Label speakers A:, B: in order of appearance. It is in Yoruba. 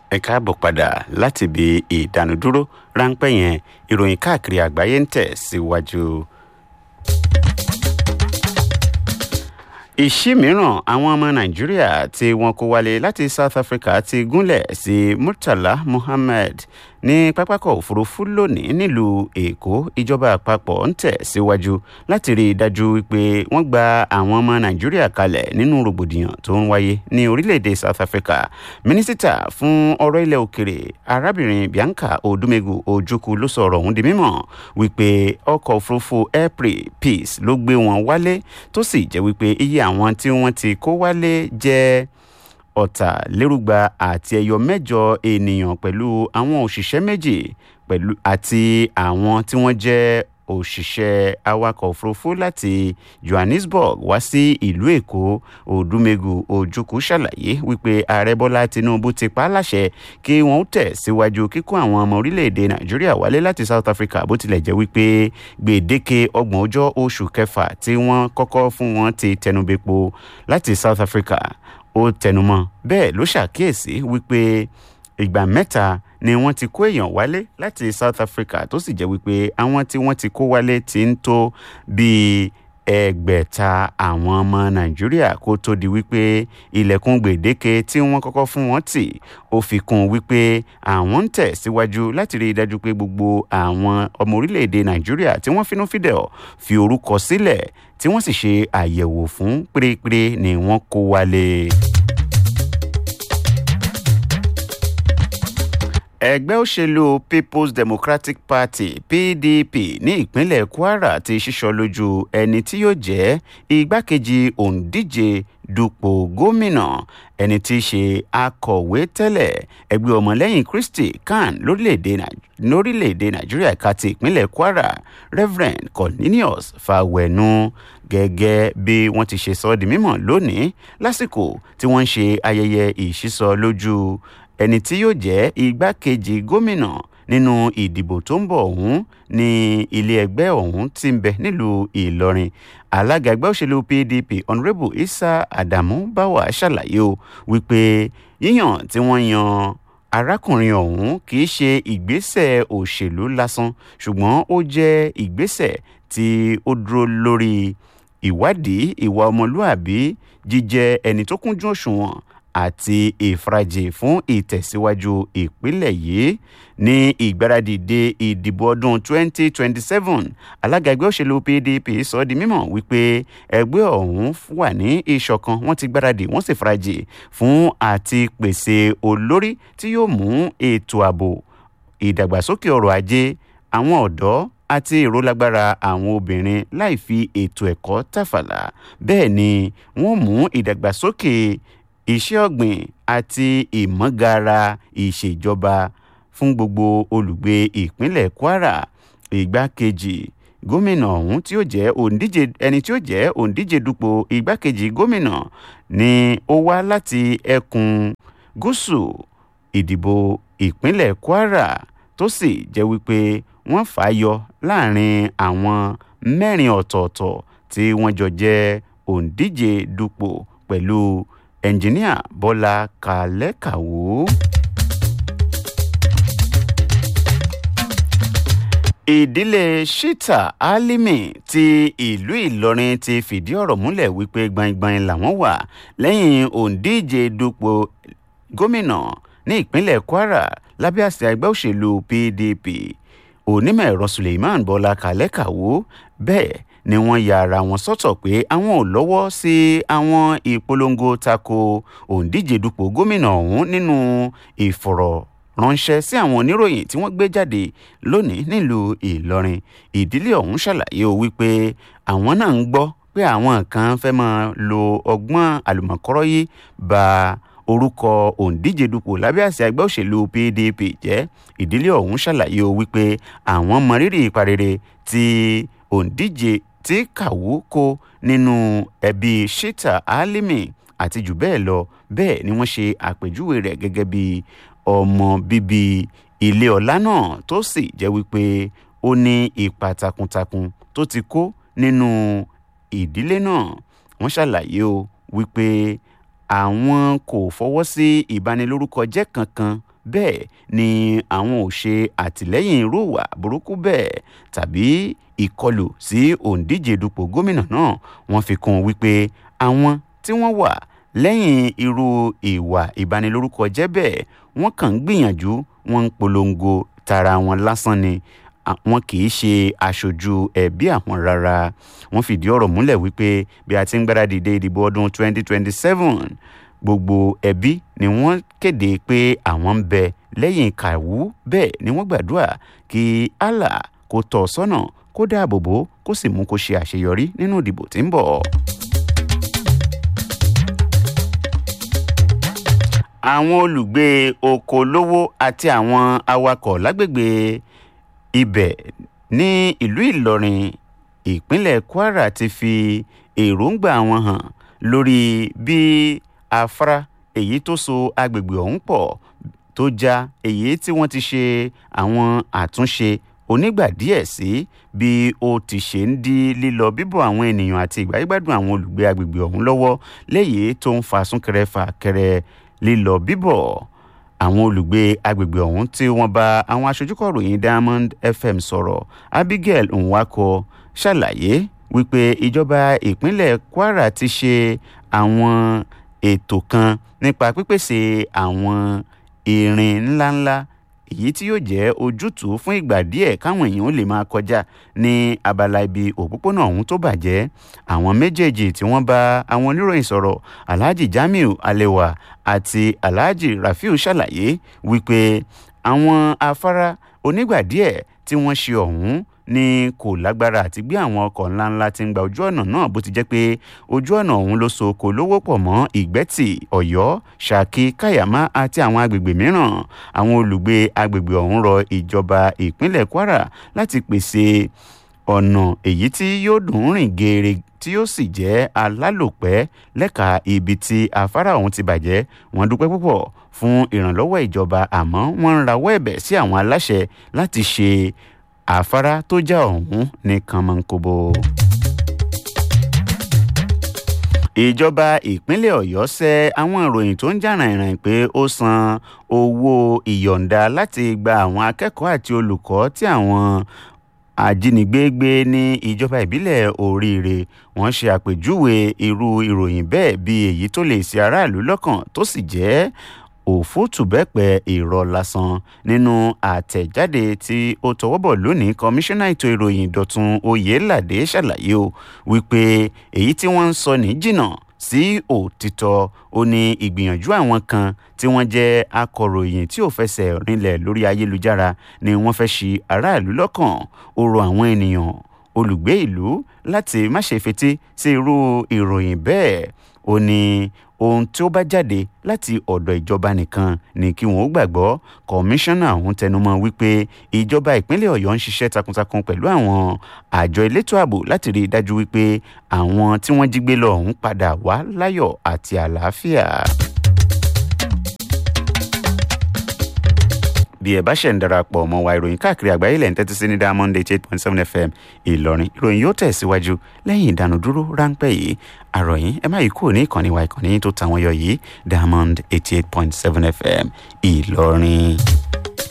A: ẹ káàbọ̀ padà láti ibi ìdánudúró ráńpẹ́ yẹn ìròyìn káàkiri àgbáyé ń tẹ̀ síwájú. ìṣí mìíràn àwọn ọmọ nàìjíríà tí wọn kó wálé láti south africa ti gúnlẹ̀ sí murtala muhammed ní pápákọ̀ òfurufú lónìí nílùú èkó ìjọba àpapọ̀ ń tẹ̀ síwájú láti rí i dájú wípé wọ́n gba àwọn ọmọ nàìjíríà kalẹ̀ nínú rògbòdìyàn tó ń wáyé ní orílẹ̀-èdè south africa mínísítà fún ọ̀rọ̀ ilẹ̀ òkèrè arábìnrin bianca odumegu ojukwu ló sọ ọ̀rọ̀ ọ̀hún di mímọ̀ wípé ọkọ̀ òfurufú airpray peace ló gbé wọn wálé tó sì jẹ́ wípé iye àwọn tí wọ́n ti kó wálé jẹ́ ọ̀tàlérúgba àti ẹyọ mẹ́jọ ènìyàn pẹ̀lú àwọn òṣìṣẹ́ méjì pẹ̀lú àti àwọn tí wọ́n jẹ́ òṣìṣẹ́ awakọ̀ òfurufú láti johannesburg wá sí ìlú èkó odúmegu ojukwu ṣàlàyé wípé ààrẹ bọ́lá tinubu ti pa á láṣẹ kí wọ́n tẹ̀ síwájú kíkó àwọn ọmọ orílẹ̀-èdè nàìjíríà wálé láti south africa bó tilẹ̀ jẹ́ wípé gbèdéke ọgbọ̀n ọjọ́ oṣù kẹfà tí wọ́n kọ́kọ́ fún wọn ti tẹnubẹ́po láti south africa ó tẹnumọ́ bẹ́ẹ̀ ló ṣàkíyèsí wípé ìgbà mẹ́ta ni wọ́n ti kó èèyàn wálé láti south africa tó sì jẹ́ wípé àwọn tí wọ́n ti kó wálé ti ń tó bíi ẹgbẹ̀ta àwọn ọmọ nàìjíríà kó tó di wípé ilẹ̀kùn gbèdéke tí wọ́n kọ́kọ́ fún wọn tì ó fi kún un wípé àwọn ń tẹ̀ síwájú láti rí i dájú pé gbogbo àwọn ọmọ orílẹ̀-èdè nàìjíríà tí wọ́n finú fídẹ̀ fi orúkọ sílẹ̀ tí wọ́n sì ṣe àyẹ̀wò fún pérépéré ni wọ́n kó wálé. ẹgbẹ́ òṣèlú people's democratic party pdp ní ìpínlẹ̀ kwara ti ṣíṣọ lójú ẹni tí yóò jẹ́ igbákejì òǹdíje dupò gómìnà ẹni tí í ṣe akọ̀wé tẹ́lẹ̀ ẹgbẹ́ ọmọlẹ́yìn kristi kan lórílẹ̀‐èdè nàìjíríà ẹ̀ka ti ìpínlẹ̀ kwara reverend cornelius fawẹ̀nu gẹ́gẹ́ bí wọ́n ti ṣe sọ ọ́ di mímọ̀ lónìí lásìkò tí wọ́n ń ṣe ayẹyẹ ìṣísọ lójú ẹni tí yóò jẹ́ igbákejì gómìnà nínú ìdìbò tó ń bọ̀ ọ̀hún ní ilé ẹgbẹ́ ọ̀hún ti ń bẹ nílùú ìlọrin alága ẹgbẹ́ òṣèlú pdp honourable isa adamu bawa ṣàlàyé o wípé yíyàn tí wọ́n yan arákùnrin ọ̀hún kì í ṣe ìgbésẹ̀ òṣèlú lásán ṣùgbọ́n ó jẹ́ ìgbésẹ̀ tí ó dúró lórí ìwádìí ìwà ọmọlúàbí jíjẹ́ ẹni tó kúnjú òṣùwọ̀n àti ìfarajì fún ìtẹ̀síwájú ìpínlẹ̀ yìí ní ìgbáradì de ìdìbò ọdún 2027 alága ẹgbẹ́ òṣèlú pdp sọ di mímọ̀ wípé ẹgbẹ́ ọ̀hún wà ní ìṣọ̀kan wọ́n ti gbáradì wọ́n sì farajì fún àti pèsè olórí tí yóò mú ètò ààbò ìdàgbàsókè ọrọ̀ ajé àwọn ọ̀dọ́ àti ìrólágbára àwọn obìnrin láì fi ètò ẹ̀kọ́ tàfàlà bẹ́ẹ̀ ni wọ́n mú ìdàgbàsókè iṣẹ́ ọ̀gbìn àti ìmọ̀gara ìṣèjọba fún gbogbo olùgbé ìpínlẹ̀ kwara ìgbákejì gómìnà ọ̀hún tí ó jẹ́ òǹdíje ẹni tí ó jẹ́ òǹdíje dupò ìgbákejì gómìnà ni ó wá láti ẹkùn gúúsù ìdìbò ìpínlẹ̀ kwara tó sì jẹ́ wípé wọ́n fà á yọ láàrin àwọn mẹ́rin ọ̀tọ̀ọ̀tọ̀ tí wọ́n jọ jẹ́ òǹdíje dupò pẹ̀lú ẹnjiníà bọ́lá kàlẹ́kàwó. ìdílé shita alimi ti ìlú ìlọrin ti fìdí ọ̀rọ̀ múlẹ̀ wípé gbaingbain làwọn wà lẹ́yìn òǹdíje dupò gómìnà ní ìpínlẹ̀ kwara lábẹ́ àsìá ẹgbẹ́ òṣèlú pdp onímọ̀ ẹ̀rọ suleiman bọ́lá kàlẹ́kàwó bẹ́ẹ̀ ni wọ́n ya ara wọn sọ́tọ̀ pé àwọn ò lọ́wọ́ sí àwọn ìpolongo tako òǹdíje dupò gómìnà ọ̀hún nínú ìfọ̀rọ̀ ránṣẹ́ sí àwọn oníròyìn tí wọ́n gbé jáde lónìí nílùú ìlọrin ìdílé ọ̀hún ṣàlàyé o wípé àwọn náà ń gbọ́ pé àwọn kan fẹ́ máa lo ọgbọ́n àlùmọ̀kọ́rọ́ yìí ba orúkọ òǹdíje dupò lábẹ́ àṣẹ ẹgbẹ́ òṣèlú pdp jẹ́ ìdílé ọ̀hún ṣàlàyé o wípé àwọn mọrírì ìparere tí òǹdíje tí kàwó kó nínú ẹbí shita alimi àti jù bẹ́ẹ̀ lọ bẹ́ẹ̀ ni wọ́n ṣe àpèjúwe rẹ̀ gẹ́gẹ́ bí ọmọ bíbí ilé ọlá náà tó sì jẹ́ wípé ó ní ipa takuntakun tó ti kó nínú ìdílé náà wọ́n ṣàlàyé o wípé àwọn kò fọwọ́ sí ìbanilórúkọ jẹ́ kankan bẹ́ẹ̀ ni àwọn ò ṣe àtìlẹ́yìn irú ìwà burúkú bẹ́ẹ̀ tàbí ìkọlù sí òǹdíje dupò gómìnà náà wọ́n fi kún un wípé àwọn tí wọ́n wà lẹ́yìn irú ìwà ìbanilórúkọ jẹ́ bẹ́ẹ̀ wọ́n kàn ń gbìyànjú wọ́n ń polongo tara wọn lásán ni wọn kì í ṣe aṣojú ẹbí àwọn rárá wọ́n fìdí ọ̀rọ̀ múlẹ̀ wípé bí a ti ń gbáradì dé ìdìbò ọdún 2027 gbogbo ẹbí ni wọ́n kéde pé àwọn ń bẹ lẹ́yìn kàwú bẹ́ẹ̀ ni wọ́n gbàdúrà kí allah kó tọ́ ọ sọ́nà kó dáàbò bò kó sì mú kó ṣe àṣeyọrí nínú ìdìbò tí ń bọ̀. àwọn olùgbé okolówó àti àwọn awakọ̀ lágbègbè ibẹ̀ ní ìlú ìlọrin ìpínlẹ̀ kwara ti fi èròǹgbà wọn hàn lórí bí afárá èyí tó so agbègbè ọ̀hún pọ̀ tó já èyí tí wọ́n ti ṣe àwọn àtúnṣe onígbà díẹ̀ sí bí ó ti ṣe ń dí lílọ bíbọ̀ àwọn ènìyàn àti ìgbáyégbádùn àwọn olùgbé agbègbè ọ̀hún lọ́wọ́ léyìí tó ń fa súnkẹrẹ fàkẹrẹ lílọ bíbọ̀ àwọn olùgbé agbègbè ọ̀hún tí wọ́n bá àwọn aṣojúkọ̀ròyìn diamond fm sọ̀rọ̀ abigail nwako ṣàlàyé wípé ìjọba ìpínlẹ̀ kwara ti ṣe àwọn ètò kan nípa pípèsè àwọn irin ńláńlá èyí tí yóò jẹ́ ojútùú fún ìgbà díẹ̀ káwọn èèyàn lè máa kọjá ní abala ibi òpópónà ọ̀hún tó bàjẹ́ àwọn méjèèjì tí wọ́n bá àwọn oníròyìn sọ̀rọ̀ alhaji jamiu alewa àti alhaji rafiu ṣàlàyé wípé àwọn afárá onígbà díẹ̀ tí wọ́n ṣe ọ̀hún ní kò lágbára àti gbé àwọn ọkọ̀ ńláńlá tí ń gba ojú ọ̀nà náà bó ti jẹ́ pé ojú ọ̀nà ọ̀hún ló so kò lówó pọ̀ mọ́ ìgbẹ́tì ọ̀yọ́ ṣákì káyàmá àti àwọn agbègbè mìíràn àwọn olùgbé agbègbè ọ̀hún rọ ìjọba ìpínlẹ̀ kwara láti pèsè ọ̀nà èyí tí yóò dùn rìn geere tí yóò sì jẹ́ alálòpẹ́ lẹ́ka ibi tí afárá ọ̀hún ti bàjẹ́ wọ́n dúpẹ́ púpọ̀ fún ìrànlọ́wọ́ ìjọba àmọ́ wọ́n ń rawọ́ ẹ̀bẹ̀ sí àwọn aláṣẹ láti ṣe àfárá tó já ọ̀hún ní kànmọ́nkóbó. ìjọba ìpínlẹ̀ ọ̀yọ́ sẹ́ àwọn ìròyìn tó ń jà rìnrìn pé ó san owó ìyọ̀ǹda láti gba àwọn akẹ́kọ̀ọ́ àti olùkọ́ tí àwọn ajínigbé gbé ní ìjọba ìbílẹ̀ oríire wọ́n ṣe àpèjúwe irú ìròyìn bẹ́ẹ̀ bí èyí tó lè ṣe aráàlú lọ́kàn tó sì jẹ́ òfútùbẹ́pẹ́ irọ́ lásán nínú àtẹ̀jáde tí ó tọwọ́bọ̀ lónìí kọmíṣánná ètò ìròyìn dọ̀tun oyèládé ṣàlàyé o wípé èyí tí wọ́n ń sọ ní jìnnà sí òtítọ́ ó ní ìgbìyànjú àwọn kan tí wọ́n jẹ́ akọ̀ròyìn tí ò fẹsẹ̀ rinlẹ̀ lórí ayélujára ni wọ́n fẹ́ ṣi aráàlú lọ́kàn ó rọ àwọn ènìyàn olùgbé ìlú láti má ṣe fetí sí irú ìròyìn bẹ́ẹ̀ ó ní ohun tí ó bá jáde láti ọ̀dọ̀ ìjọba nìkan ni kí wọ́n ó gbàgbọ́ kọmíṣánná ọ̀hún tẹnumọ́ wípé ìjọba ìpínlẹ̀ ọ̀yọ́ ń ṣiṣẹ́ takuntakun pẹ̀lú àwọn àjọ elétò ààbò láti rí i dájú wípé àwọn tí wọ́n jí gbé lọ ọ̀hún padà wá láyọ̀ àti àlàáfíà. bí ẹ bá ṣẹ̀ ń darapọ̀ mọ́ wa ìròyìn káàkiri àgbáyé lẹ́yìn tẹ́tí sí ní diamond eight eight point seven fm ìlọrin ìròyìn yóò tẹ̀síwájú lẹ́yìn ìdánudúró ráńpẹ́ yìí àròyìn ẹ má yí kúrò ní ìkànnì wa ìkànnì tó tàwọn yọ yìí diamond eighty eight point seven fm ìlọrin.